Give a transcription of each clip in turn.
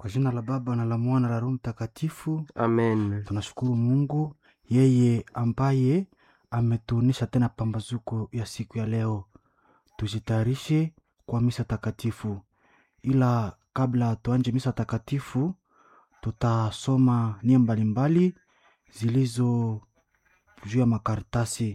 Kwa jina la Baba na la Mwana na la Roho Mtakatifu, Amen. tunashukuru Mungu yeye ambaye ametuonesha tena pambazuko ya siku ya leo. Tujitayarishe kwa misa takatifu, ila kabla tuanje misa takatifu, tutasoma nia mbalimbali zilizo juu ya makaratasi.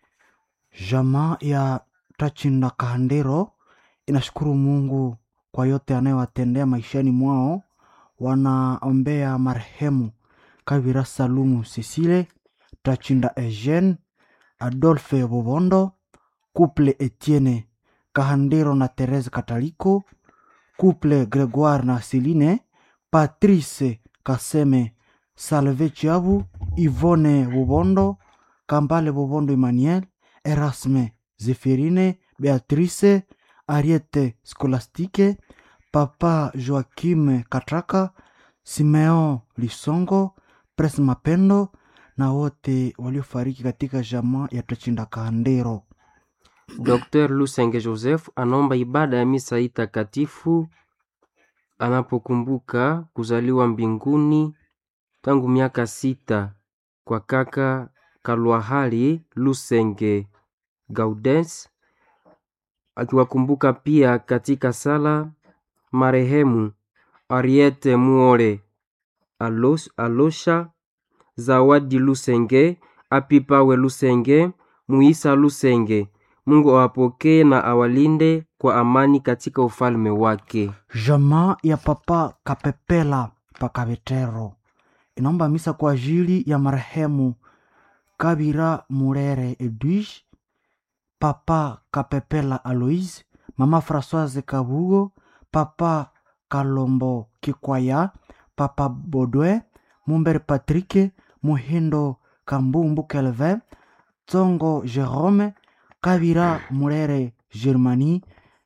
Jamaa ya Tachinda Kahandero inashukuru Mungu kwa yote anayowatendea maishani mwao. Wanaombea marehemu Kavira Salumu Cecile, Tachinda Eugene, Adolphe Bobondo, Couple Etienne Kahandero na Therese Kataliko, Couple Gregoire na Celine, Patrice Kaseme, Salve Chiabu, Yvonne Bobondo, Kambale Bobondo Emmanuel, Erasme Zephirine, Beatrice, Ariete Scolastique, Papa Joaquim Katraka, Simeon Lisongo, Pres Mapendo na wote waliofariki katika jamaa ya Tachinda Kahandero. Dr. Lusenge Joseph anaomba ibada ya misa hii takatifu anapokumbuka kuzaliwa mbinguni tangu miaka sita kwa kaka Kalwahali Lusenge Gaudens, akiwakumbuka pia katika sala marehemu Ariete Muore Alos, Alosha Zawadi Lusenge Apipawe Lusenge Muisa Lusenge. Mungu awapokee na awalinde kwa amani katika ufalme wake. Jamaa ya Papa Kapepela Pakavetero inaomba misa kwa ajili ya marehemu Kabira Murere Edwige, Papa Kapepela Aloise, Mama Françoise Kabugo, Papa Kalombo Kikwaya, Papa Bodwe, Mumbere Patrick, Muhindo Kambumbu Kelvin, Tsongo Jerome, Kabira Murere Germani,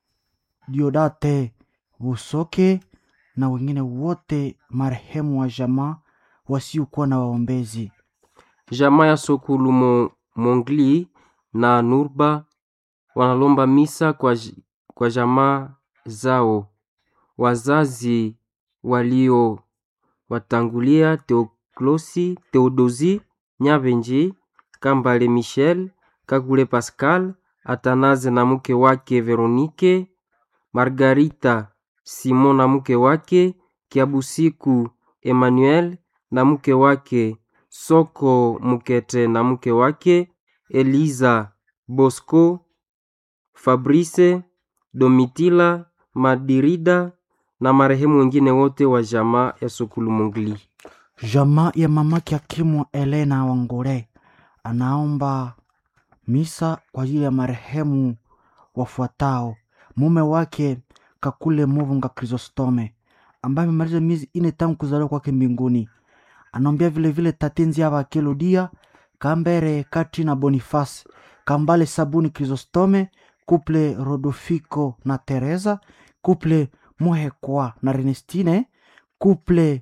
Diodate Busoke na wengine wote marehemu wa jamaa wasiokuwa na waombezi. Jamaa ya Sokulu Mo, Mongli na Nurba wanalomba misa kwa, j- kwa jamaa zao wazazi walio watangulia Teoklosi, Teodosi Nyabenji, Kambale Michel, Kakule Pascal, Atanaze na mke wake Veronike, Margarita Simon na mke wake, Kiabusiku Emmanuel na mke wake, Soko Mukete na mke wake, Eliza Bosco, Fabrice Domitila Madirida na marehemu wengine wote wa jamaa ya Sokulu Mongli. Jamaa ya mamake Akimwa Elena Wangore anaomba misa kwa ajili ya marehemu wafuatao: mume wake Kakule Muvunga Chrysostome ambaye amemaliza miezi ine tangu kuzaliwa kwake mbinguni. Anaombea vilevile tatenzi ya Bakelodia Kambere Kati na Boniface Kambale Sabuni Chrysostome Kuple Rodofiko na Teresa Kuple Muhekwa na Renestine Kuple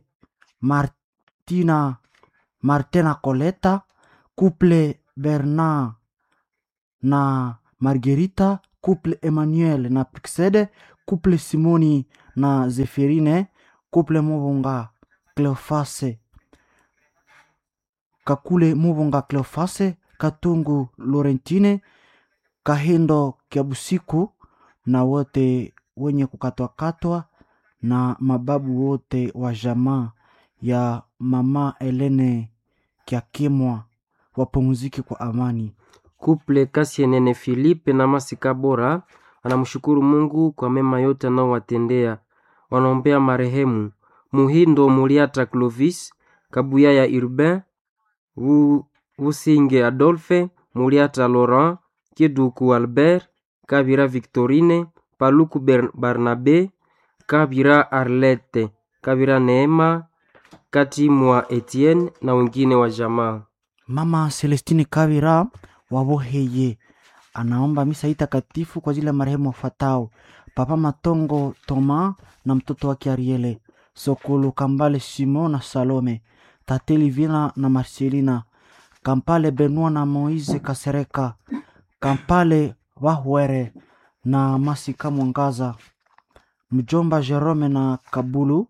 Martina Martina Coleta Couple Bernard na Margarita Couple Emmanuel na Pixede Couple Simoni na Zeferine Couple Muvunga Cleofase Kakule Muvunga Cleofase Katungu Laurentine Kahindo Kiabusiku na wote wenye kukatwakatwa na mababu wote wa jamaa ya mama Elene Kiakimwa wapumzike kwa amani. Kuple Kasienene Filipe na Masika Bora anamshukuru Mungu kwa mema yote anaowatendea. Wanaombea marehemu Muhindo Muliata Clovis, Kabuya ya Urbain, Wu- Wusinge Adolphe, Muliata Laurent, Kiduku Albert, Kabira Victorine, Paluku Ber- Barnabe, Kabira Arlette, Kabira Neema, Katimwa Etienne na wengine wa jamaa. Mama Celestine Kavira waboheye anaomba misa hii takatifu kwa ajili ya marehemu wafuatao: Papa Matongo Toma na mtoto wake Ariele, Sokolo Kambale Simon na Salome, Tate Livina na Marcelina, Kampale Benoit na Moise Kasereka, Kampale Wahwere na Masika Mwangaza, mjomba Jerome na Kabulu,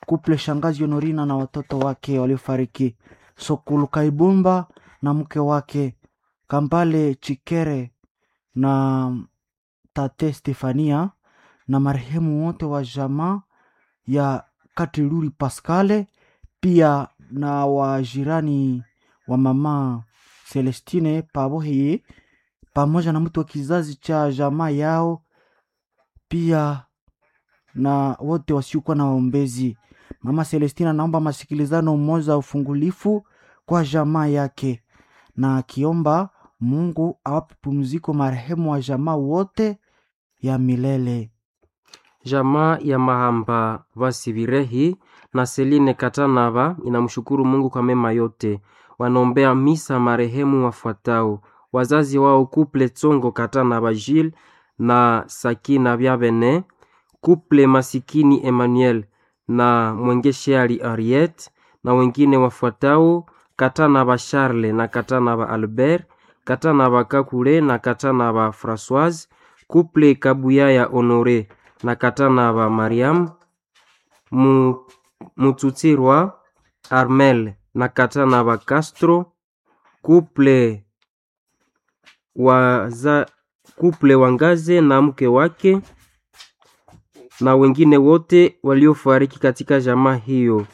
kuple shangazi Honorina na watoto wake waliofariki, Sokulu Kaibumba na mke wake, Kambale Chikere na tate Stefania na marehemu wote wa jamaa ya Katiluri Pascale, pia na wajirani wa mama Celestine Paboheye pamoja na mtu wa kizazi cha jamaa yao, pia na wote wasiokuwa na waombezi. Mama Celestina anaomba masikilizano mmoja ufungulifu kwa jamaa yake, na akiomba Mungu awape pumziko marehemu wa jamaa wote ya milele. Jamaa ya Mahamba Vasivirehi na Seline Katanava inamshukuru Mungu kwa mema yote. Wanaombea misa marehemu wafuatao: wazazi wao Kuple Tsongo Katanava Gilles na Sakina Vyavene, Kuple Masikini Emmanuel na Mwengesheali Ariet, na wengine wafuatao Katanava Charles na Katanava Albert, Katanava Kakule na Katanava Françoise, Kuple Kabuyaya Honore na Katanava Mariam, Mu- Mutsutsirwa Armel na Katanava Castro, Kuple waza, Kuple Wangaze na mke wake na wengine wote waliofariki katika jamaa hiyo.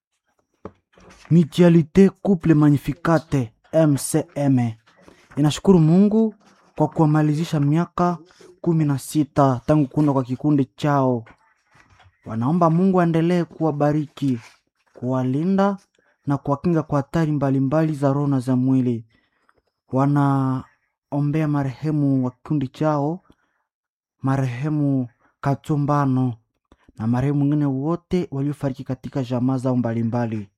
Mutualité Couple Magnificate MCM inashukuru Mungu kwa kuwamalizisha miaka kumi na sita tangu kuunda kwa kikundi chao. Wanaomba Mungu aendelee kuwabariki, kuwalinda na kuwakinga kwa hatari mbalimbali za roho na za mwili. Wanaombea marehemu wa kikundi chao, marehemu Katumbano na marehemu wengine wote waliofariki katika jamaa zao mbalimbali.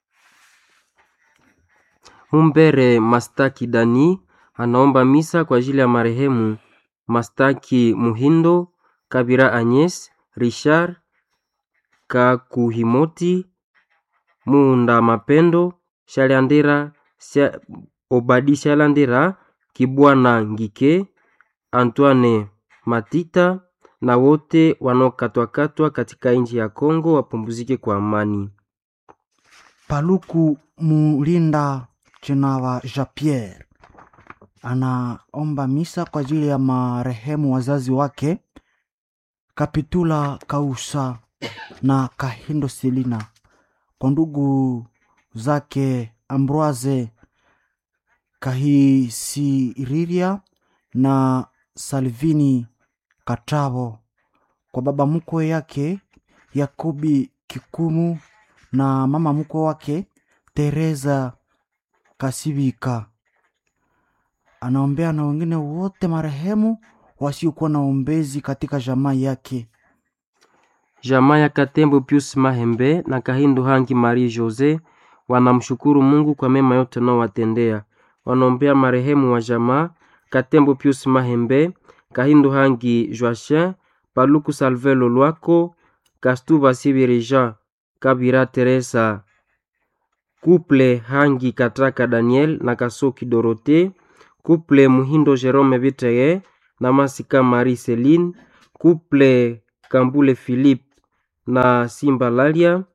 Mumbere Mastaki Dani anaomba misa kwa ajili ya marehemu Mastaki Muhindo, Kabira Agnes, Richard Kakuhimoti, Muunda Mapendo, Shalandera, Sha- Obadi Shalandera, Kibwana Ngike, Antoine Matita na wote wanaokatwakatwa katika nchi ya Kongo wapumzike kwa amani. Paluku Mulinda Chinawa Jean Pierre anaomba misa kwa ajili ya marehemu wazazi wake Kapitula Kausa na Kahindo Selina, kwa ndugu zake Ambroise Kahisiriria na Salvini Katabo, kwa baba mkwe yake Yakobi Kikumu na mama mkwe wake Teresa Kasibika. Anaombea na wengine wote marehemu wasiokuwa na ombezi katika jamaa yake. Jamaa ya Katembo Pius Mahembe na Kahindo Hangi Marie Jose wanamshukuru Mungu kwa mema yote anaowatendea. Wanaombea marehemu wa jamaa Katembo Pius Mahembe, Kahindo Hangi Joachin, Paluku Salvelo Lwako, Kastuba Sibiri Jean, Kabira Teresa, Kuple Hangi Kataka Daniel na Kasoki Dorote, Kuple Muhindo Jerome Viteye na Masika Marie Celine, Kuple Kambule Philippe na Simba Lalia,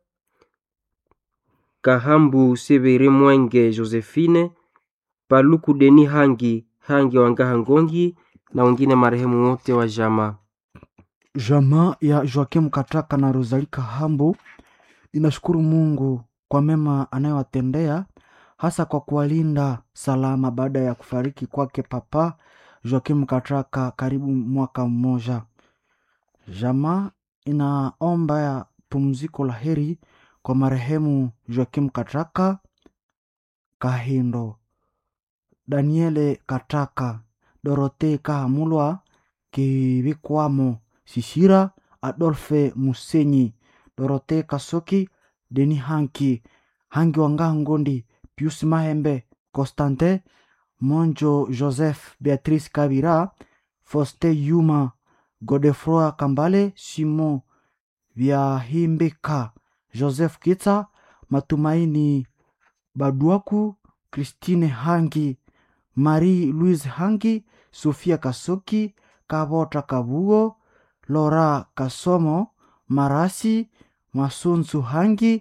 Kahambu Sebere Mwenge Josephine, Paluku Deni Hangi Hangi Wangaha Ngongi na wengine marehemu wote wa jamaa. Jamaa ya Joakim Kataka na Rosalie Kahambu inashukuru Mungu kwa mema anayowatendea hasa kwa kuwalinda salama baada ya kufariki kwake Papa Joakim Kataka karibu mwaka mmoja. Jamaa inaomba ya pumziko la heri kwa marehemu Joakim Kataka, Kahindo, Daniele Kataka, Dorote Kahamulwa, Kibikwamo Sisira, Adolphe Musenyi, Dorote Kasoki, Deni Hanki, Hangi Wangaha Ngondi, Pius Mahembe, Constantin Monjo, Joseph Beatrice Kabira, Foste Yuma, Godefroy Kambale, Simon Vyahimbika, Joseph Kitsa, Matumaini Baduaku, Christine Hangi, Marie Louise Hangi, Sofia Kasoki, Kabota Kabugo, Lora Kasomo, Marasi, Masunzu Hangi,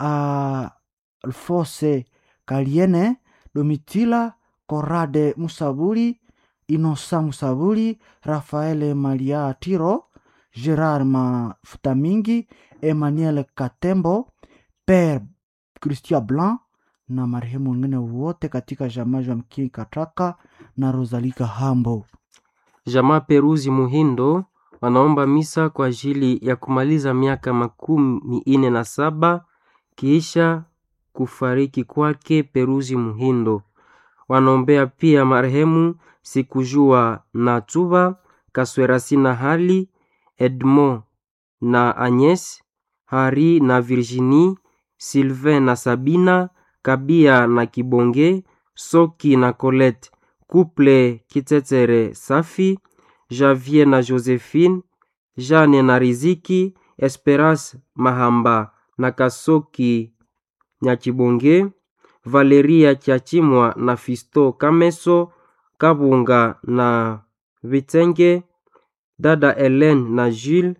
Alfose Kaliene, Domitila Korade Musabuli, Inosa Musabuli, Rafaele Malia Tiro, Gerard Mafutamingi, Emmanuel Katembo, Père Christian Blanc na marehemu wengine wote katika jamaa ya Mkii Kataka na Rosalika Hambo. Jamaa Peruzi Muhindo wanaomba misa kwa ajili ya kumaliza miaka makumi ine na saba kiisha kufariki kwake Peruzi Muhindo. Wanaombea pia marehemu Sikujua na Tuba Kaswerasi na Hali Edmond na Agnes Hari na Virginie Sylvain na Sabina Kabia na Kibonge Soki na Colette Couple Kitetere Safi Javier na Josephine Jane na Riziki Esperance Mahamba na Kasoki Nyakibonge Valeria Kiachimwa na Fisto Kameso Kabunga na Vitenge dada Helen na Jules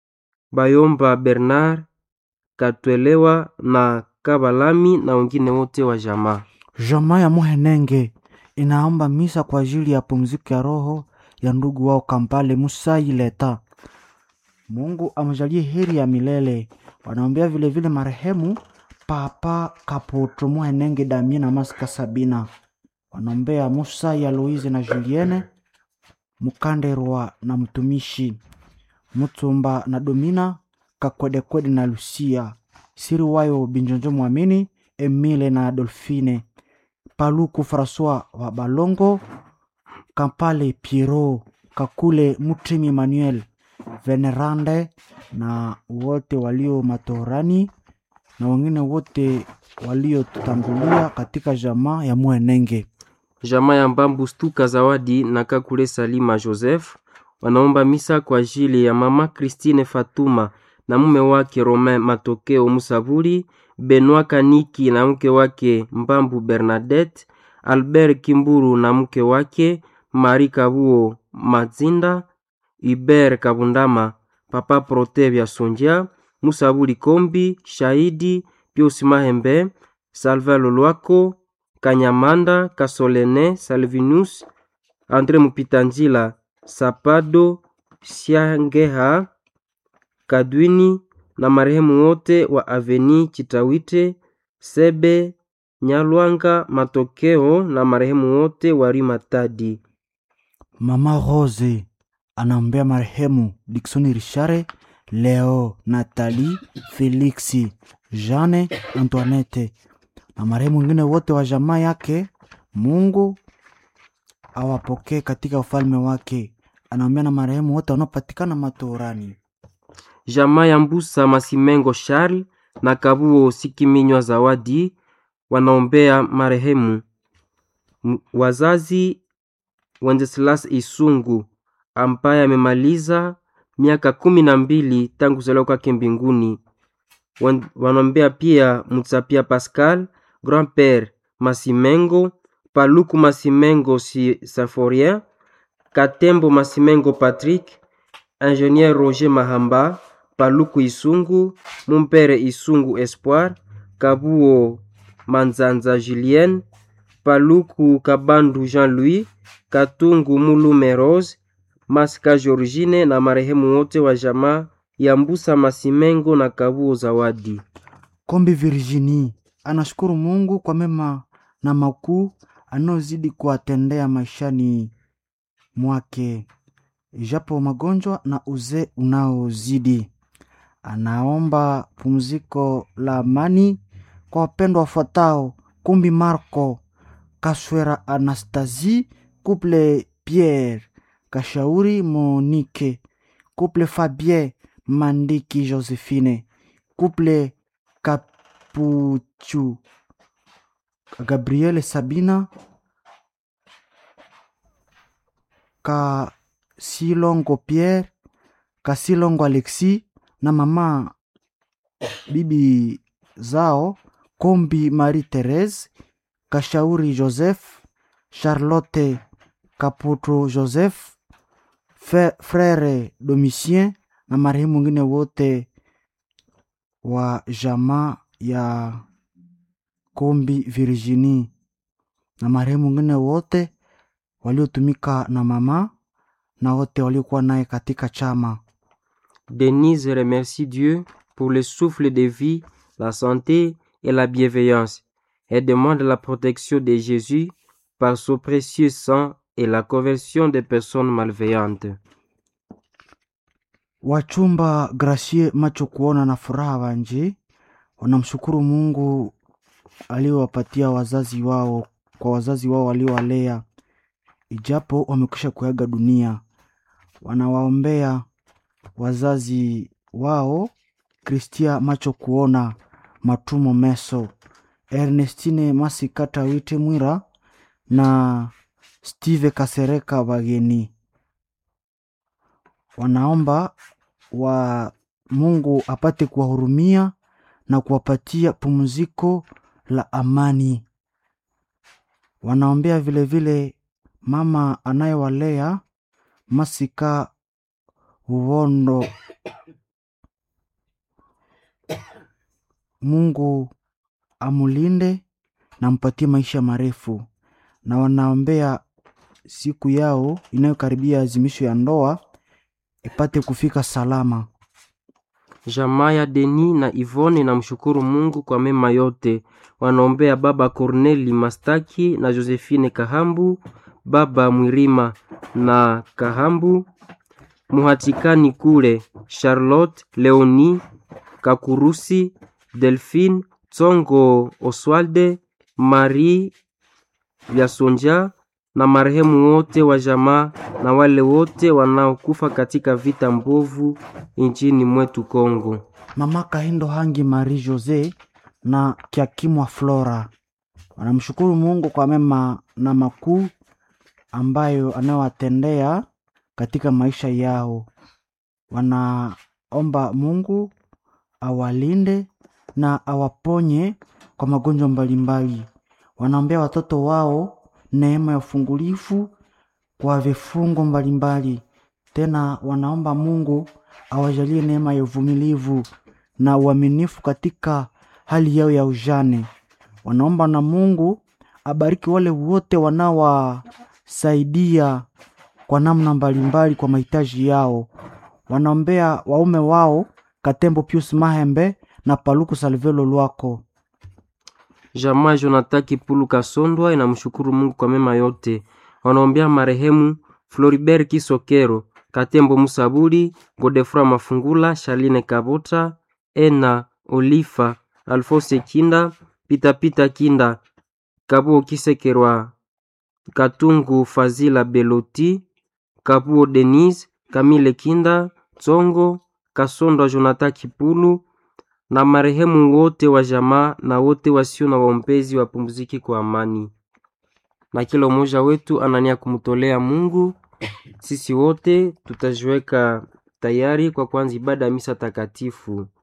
Bayomba Bernard Katwelewa na Kabalami na wengine wote wa jamaa. Jamaa ya Muhenenge inaomba misa kwa ajili ya pumziko ya roho ya ndugu wao Kampale Musai Leta. Mungu amjalie heri ya milele. Wanaombea vilevile marehemu Papa Kapoto Muhenenge Damien na Masika Sabina. Wanaombea Musai Aloise na Julienne Mukanderwa na mtumishi Mutumba na Domina Kakwedekwede na Lucia Siri wayo Binjonjo Mwamini Emile na Adolfine Paluku Francois wa Balongo Kampale Piero Kakule Mutrimi Emmanuel Venerande na wote walio matorani na wengine wote waliotutangulia katika jamaa ya Mwenenge. Jamaa ya Mbambu Stuka Zawadi na Kakule Salima Joseph wanaomba misa kwa ajili ya mama Christine Fatuma na mume wake Romain Matokeo Musabuli, Benoit Kaniki na mke wake Mbambu Bernadette, Albert Kimburu na mke wake Marie Kabuo Mazinda, Hubert Kabundama, Papa Protevia Sonja, Musabuli Kombi, Shahidi Pius Mahembe, Salva Lolwako, Kanyamanda, Kasolene, Salvinus, Andre Mupitanjila, Sapado, Siangeha, Kadwini na marehemu wote wa Aveni Chitawite, Sebe, Nyalwanga, Matokeo na marehemu wote wa Rimatadi. Mama Rose anaombea marehemu Dickson Richare, Leo, Nathalie, Felixi, Jeanne, Antoinette na marehemu wengine wote wa jamaa yake. Mungu awapokee katika ufalme wake. Anaombea na marehemu wote wanaopatikana matorani. Jamaa ya Mbusa Masimengo Charles na Kabuo Sikiminywa Zawadi wanaombea marehemu M- wazazi Wenceslas Isungu ambaye amemaliza miaka kumi na mbili tangu kuzaliwa kwake mbinguni. Wan- Wanaombea pia Mutsapia Pascal, Grand-père Masimengo, Paluku Masimengo si Saforien, Katembo Masimengo Patrick, Ingénieur Roger Mahamba, Paluku Isungu, Mumpere Isungu Espoir, Kabuo Manzanza Julien, Paluku Kabandu Jean-Louis, Katungu Mulume Rose, Masika Georgine na marehemu wote wa jamaa ya Mbusa Masimengo na Kabuo Zawadi. Kombi Virginie anashukuru Mungu kwa mema na makuu anayozidi kuwatendea maishani mwake, ijapo magonjwa na uzee unaozidi. Anaomba pumziko la amani kwa wapendwa wafuatao: Kumbi Marco Kaswera, Anastasie Couple, Pierre Kashauri, Monique Couple, Fabien Mandiki, Josephine Couple Kapuchu Gabriele Sabina Kasilongo Pierre Kasilongo Alexis na mama bibi zao Kombi Marie Therese Kashauri Joseph Charlotte Kaputu Joseph Fe- Frere Domitien na marehemu wengine wote wa jamaa ya Kombi Virginie na marehemu wengine wote waliotumika na mama na wote waliokuwa naye katika chama. Denise remercie Dieu pour le souffle de vie, la santé et la bienveillance. Elle demande la protection de Jésus par son précieux sang et la conversion des personnes malveillantes. Wachumba Gracie macho kuona na furaha Wanji wanamshukuru Mungu aliowapatia wazazi wao kwa wazazi wao waliowalea, ijapo wamekwisha kuaga dunia. Wanawaombea wazazi wao Kristia macho kuona, Matumo Meso, Ernestine Masikata Wite Mwira na Steve Kasereka Bageni. Wanaomba wa Mungu apate kuwahurumia na kuwapatia pumziko la amani. Wanaombea vilevile vile mama anayewalea Masika Uwondo. Mungu amulinde na mpatie maisha marefu, na wanaombea siku yao inayokaribia azimisho ya ndoa ipate kufika salama. Jamaa ya Deni na Ivone na mshukuru Mungu kwa mema yote. Wanaombea baba Corneli Mastaki na Josephine Kahambu, baba Mwirima na Kahambu, Muhatikani kule Charlotte Leoni Kakurusi, Delphine Tsongo, Oswalde Marie Vyasonja na marehemu wote wa jamaa na wale wote wanaokufa katika vita mbovu nchini mwetu Kongo. Mama Kahindo Hangi Marie Jose na Kiakimwa Flora wanamshukuru Mungu kwa mema na makuu ambayo anayowatendea katika maisha yao. Wanaomba Mungu awalinde na awaponye kwa magonjwa mbalimbali. Wanaombea watoto wao neema ya ufungulifu kwa vifungo mbalimbali. Tena wanaomba Mungu awajalie neema ya uvumilivu na uaminifu katika hali yao ya ujane. Wanaomba na Mungu abariki wale wote wanaowasaidia kwa namna mbalimbali kwa mahitaji yao. Wanaombea waume wao Katembo Pius Mahembe na Paluku Salvelo Lwako. Jamaa Jonathan Kipulu Kasondwa inamshukuru Mungu kwa mema yote. Wanaombea marehemu Floribert Kisokero, Katembo Musaburi, Godefroy Mafungula, Shaline Kabota, Ena Olifa, Alphonse Kinda, Pita Pita Kinda, Kabuo Kisekerwa, Katungu Fazila Beloti, Kabuo Denise, Kamile Kinda, Tsongo, Kasondwa Jonathan Kipulu na marehemu wote wa jamaa na wote wasio na waombezi wapumziki kwa amani. Na kila mmoja wetu anania kumtolea Mungu. Sisi wote tutajiweka tayari kwa kuanza ibada ya misa takatifu.